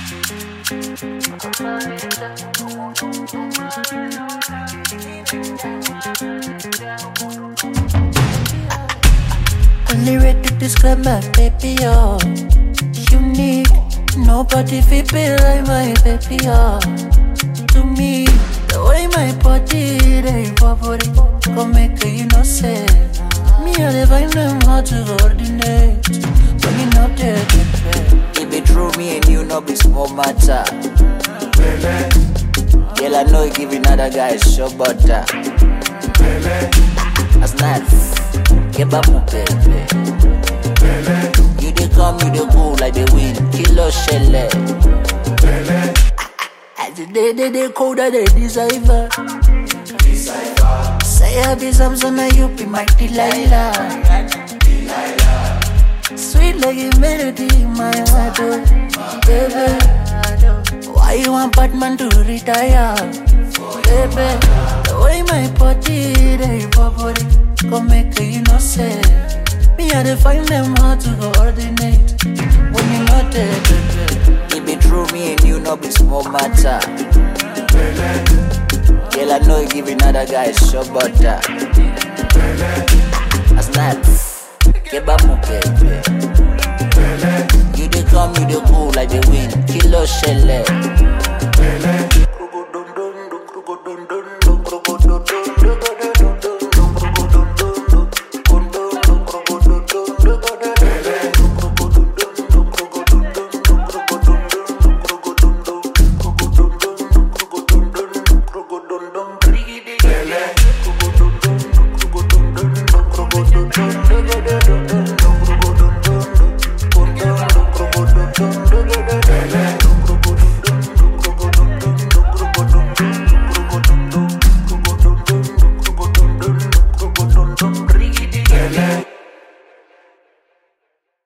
Only way to describe my baby, oh. Unique, nobody feel be like my baby, oh. To me, the way my body, they body, go make her, you know, say. Me, I dey find them hard to coordinate. When you not there, baby. It be true, me and you no be small matter. Girl, I know you giving other guys show butter. That's not get back my baby. You dey come, you dey go like the wind, kilo shelle. As the day, they, they colder, they decipher. Say I be Samson, and you be my Delilah. Sweet like a melody in my heart, oh, baby. Why you want Batman to retire, baby? The way my body, they body, go make her, you know, say. Me, I dey find them hard to coordinate. When you not there, baby. It be true, me and you no be small matter. Girl, I know you giving other guys show butter. That's not get back my baby. You dey come, you dey go like the